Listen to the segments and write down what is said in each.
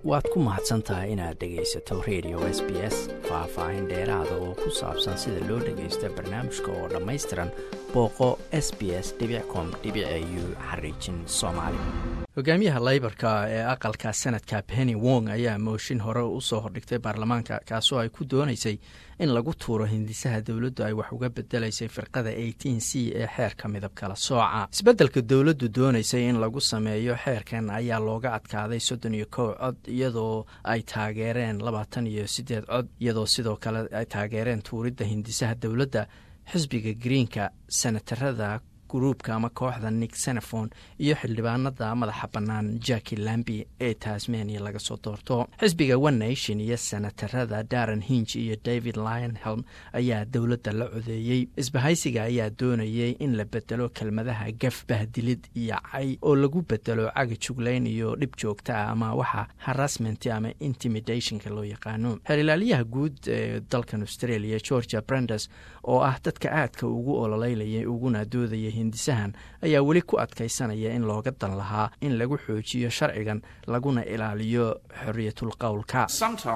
waad ku mahadsan tahay inaad dhegaysato radio s b s faah-faahin dheeraada oo ku saabsan sida loo dhagaysto barnaamijka oo dhammaystiran booqo s b s com u xariijin soomaali hogaamiyaha laybarka ee aqalka senadka penny wong ayaa mooshin hore usoo hordhigtay baarlamaanka kaasoo ay ku doonaysay in lagu tuuro hindisaha dowladdu ay wax uga bedelaysay firqada eighteen c ee xeerka midab kala sooca isbeddelka dowladdu doonaysay in lagu sameeyo xeerkan ayaa looga adkaaday soddon iyo kow cod iyadoo ay taageereen labaatan iyo siddeed cod iyadoo sidoo kale ay taageereen tuuridda hindisaha dowladda xisbiga greenka senatarada gruubka ama kooxda nick senefon iyo xildhibaanada madaxa bannaan jacki lambi ee tasmania laga soo doorto xisbiga one nation iyo senatarada daran hinj iyo david lionhelm ayaa dowladda la codeeyey isbahaysiga ayaa doonayay in la bedelo kelmadaha gaf bahdilid iyo cay oo lagu bedelo caga juglayn iyo dhib joogta ah ama waxa harassment ama intimidationka loo yaqaano xeerilaaliyaha guud ee dalkan australia georgia brandes oo ah dadka aadka ugu ololeylaya uguna doodaya hindisahan ayaa weli ku adkaysanaya in looga dan lahaa in lagu xoojiyo sharcigan laguna ilaaliyo xoriyatul qowlka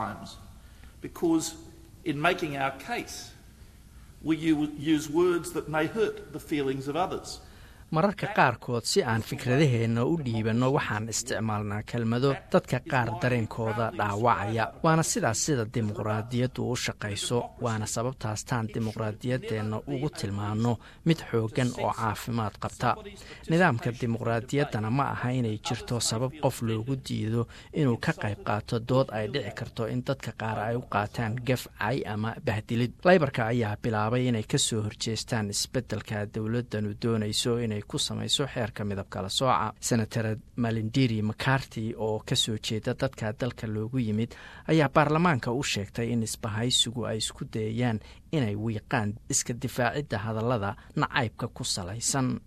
mararka qaarkood si aan fikradaheenna u dhiibanno waxaan isticmaalnaa kelmado dadka qaar dareenkooda dhaawacaya waana sidaas sida dimuqraadiyaddu u shaqayso waana sababtaastaan dimuqraadiyaddeenna ugu tilmaanno mid xooggan oo caafimaad qabta nidaamka dimuqraadiyaddana ma aha inay jirto sabab qof loogu diido inuu ka qayb qaato dood ay dhici karto in dadka qaar ay u qaataan gaf cay ama bahdilid laybarka ayaa bilaabay inay ka soo horjeestaan isbeddelka dowladdanu doonayso inay ku samayso xeerka midab kala sooca senatar malindiri macarty oo ka soo jeeda dadka dalka loogu yimid ayaa baarlamaanka u sheegtay in isbahaysigu ay isku dayayaan inay wiiqaan iska difaacidda hadallada nacaybka ku salaysan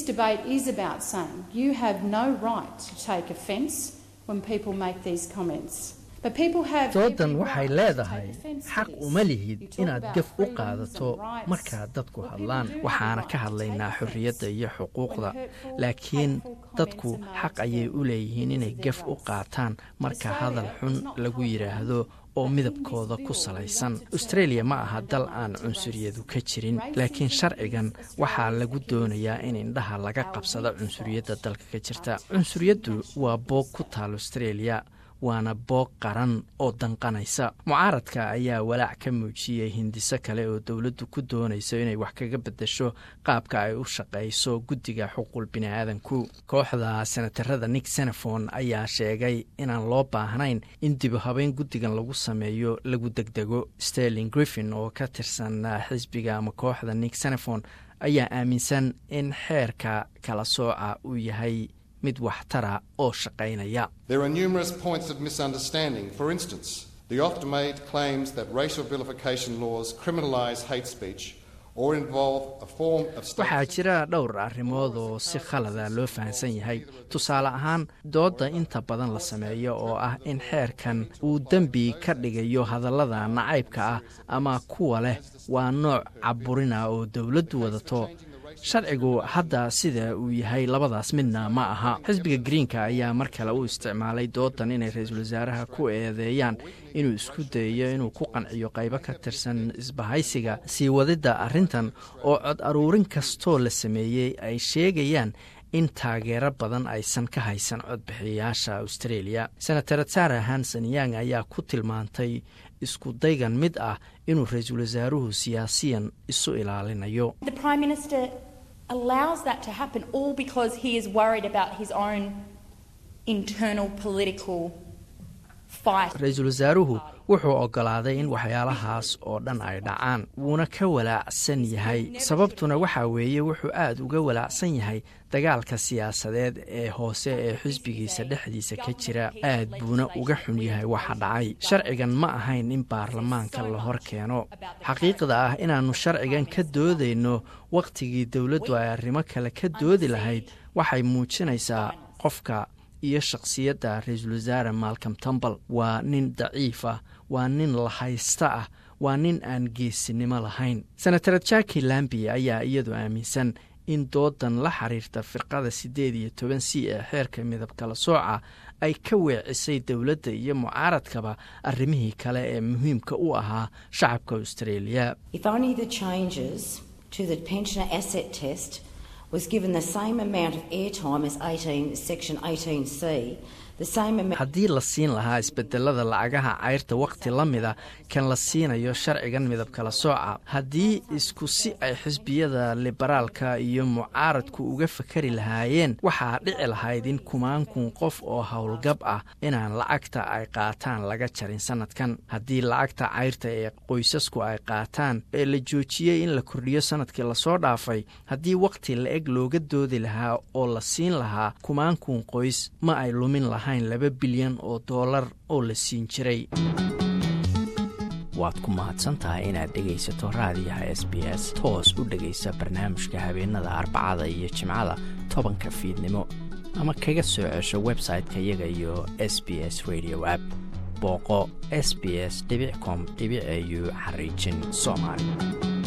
doodan waxay leedahay xaq uma lihid inaad gaf u qaadato markaa dadku hadlaan waxaana ka hadlaynaa xorriyadda iyo xuquuqda laakiin dadku xaq ayay u leeyihiin inay gaf u qaataan marka hadal xun lagu yidhaahdo oo midabkooda ku salaysan austreeliya ma aha dal aan cunsuriyadu ka jirin laakiin sharcigan waxaa lagu doonayaa in indhaha laga qabsado cunsuriyadda dalka ka jirta cunsuriyaddu waa boog ku taal austreeliya waana boog qaran oo danqanaysa mucaaradka ayaa walaac ka muujiyey hindiso kale oo dowladdu ku doonayso inay wax kaga bedesho qaabka ay u shaqayso guddiga xuquuq biniaadanku kooxda senatarada nick senefon ayaa sheegay inaan loo baahnayn in dibu habeyn guddigan lagu sameeyo lagu degdego sterling griffin oo ka tirsan xisbiga ama kooxda nick senefon ayaa aaminsan in xeerka kala sooca uu yahay mid waxtara oo shaqaynaya waxaa jira dhowr arrimood oo si khalada loo fahamsan yahay tusaale ahaan doodda inta badan la sameeyo oo ah in xeerkan uu dembi ka dhigayo hadallada nacaybka ah ama kuwa leh waa nooc caburina oo dowladdu wadato sharcigu hadda sida uu yahay labadaas midna ma aha xisbiga greenka ayaa mar kale u isticmaalay doodan inay ra-iisul wasaaraha ku eedeeyaan inuu isku dayayo inuu ku qanciyo qaybo ka tirsan isbahaysiga sii wadidda arrintan oo cod aruurin kastoo la sameeyey ay sheegayaan in taageero badan aysan ka haysan codbixiyayaasha australia senatar sara hanson yang ayaa ku tilmaantay isku daygan mid ah inuu ra-iisul wasaaruhu siyaasiyan isu ilaalinayo allows that to happen all because he is worried about his own internal political ra-iisul wasaaruhu wuxuu oggolaaday in waxyaalahaas oo dhan ay dhacaan wuuna ka walaacsan yahay sababtuna waxaa weeye wuxuu aad uga walaacsan yahay dagaalka siyaasadeed ee hoose ee xisbigiisa dhexdiisa ka jira aad buuna uga xun yahay waxa dhacay sharcigan ma ahayn in baarlamaanka la hor keeno xaqiiqda ah inaannu sharcigan ka doodayno wakhtigii dowladdu ay arrimo kale ka doodi lahayd waxay muujinaysaa qofka iyo shakhsiyadda ra-iisul wasaare malcom tumbal waa nin daciif ah waa nin lahaysta ah waa nin aan geesinimo lahayn senatar jacki lambi ayaa iyadu aaminsan in doodan la xiriirta firqada siddeed iyo toban c ee xeerka midab kala sooca ay ka weecisay dowladda iyo mucaaradkaba arrimihii kale ee muhiimka u ahaa shacabka australia haddii la siin lahaa isbedelada lacagaha cayrta wakhti la mida kan la siinayo sharcigan midab kala sooca haddii isku si ay xisbiyada liberaalka iyo mucaaradku uga fakari lahaayeen waxaa dhici lahayd in kumaan kun qof oo howlgab ah inaan lacagta ay qaataan laga jarin sanadkan haddii lacagta cayrta ee qoysasku ay qaataan ee la joojiyey in la kordhiyo sanadkii lasoo dhaafay haddii wakhti la-eg looga doodi lahaa oo la siin lahaa kumaan kun qoys ma ay lumin lahayn laba bilyan oo doolar oo la siin jiray waad ku mahadsantahay inaad dhegaysato raadiyaha s b s toos u dhegaysa barnaamijka habeenada arbacada iyo jimcada tobanka fiidnimo ama kaga soo cesho website-ka iyaga iyo s b s radio app booqo s b s com au xariijin soomaali